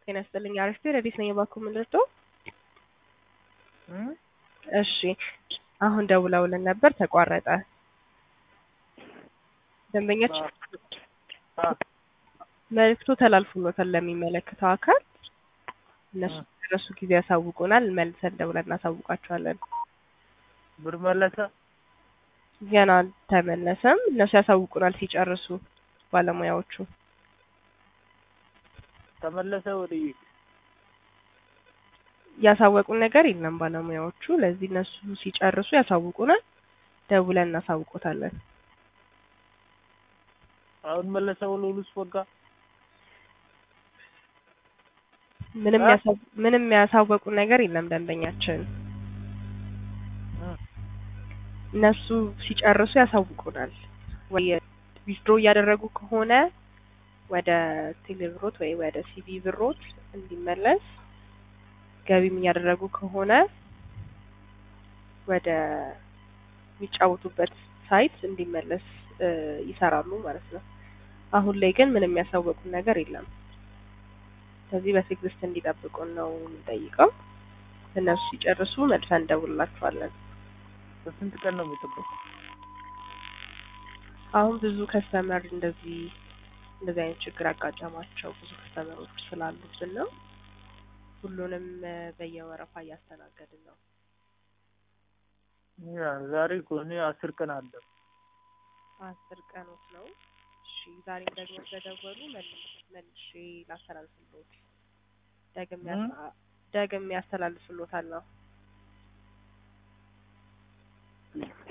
ጤና ይስጥልኝ። አሪፍ ረዲት ነኝ። እባክዎ ምንድን እሺ፣ አሁን ደውለውልን ነበር፣ ተቋረጠ። ደንበኛች መልዕክቱ ተላልፎሎታል ለሚመለከተው አካል። እነሱ ደረሱ ጊዜ ያሳውቁናል። መልሰን ደውለን እናሳውቃቸዋለን። ብር መለሰ ገና አልተመለሰም። እነሱ ያሳውቁናል ሲጨርሱ ባለሙያዎቹ። ተመለሰ ወደ ያሳወቁን ነገር የለም ባለሙያዎቹ። ለዚህ እነሱ ሲጨርሱ ያሳውቁናል፣ ደውለን እናሳውቆታለን። አሁን መለሰ ወለሉስ ወጋ ምንም ያሳው ምንም ያሳወቁን ነገር የለም ደንበኛችን። እነሱ ሲጨርሱ ያሳውቁናል። ወይ ዊዝድሮ እያደረጉ ከሆነ ወደ ቴሌብሮት ወይ ወደ ሲቢ ብሮት እንዲመለስ፣ ገቢም እያደረጉ ከሆነ ወደ የሚጫወቱበት ሳይት እንዲመለስ ይሰራሉ ማለት ነው። አሁን ላይ ግን ምንም ያሳወቁን ነገር የለም። ስለዚህ በትዕግስት እንዲጠብቁን ነው የምንጠይቀው። እነሱ ሲጨርሱ መልሰን እንደውልላቸዋለን። በስንት ቀን ነው የሚጠበቁ? አሁን ብዙ ከስተመር እንደዚህ እንደዚህ አይነት ችግር ያጋጠማቸው ብዙ ከስተመሮች ስላሉብን ነው። ሁሉንም በየወረፋ እያስተናገድን ነው። ያ ዛሬ እኮ እኔ አስር ቀን አለ። አስር ቀኖት ነው። እሺ ዛሬም ደግሞ ተደወሉ መልሼ ላስተላልፍልዎት። ደግም ደግም ያስተላልፍልዎታል ነው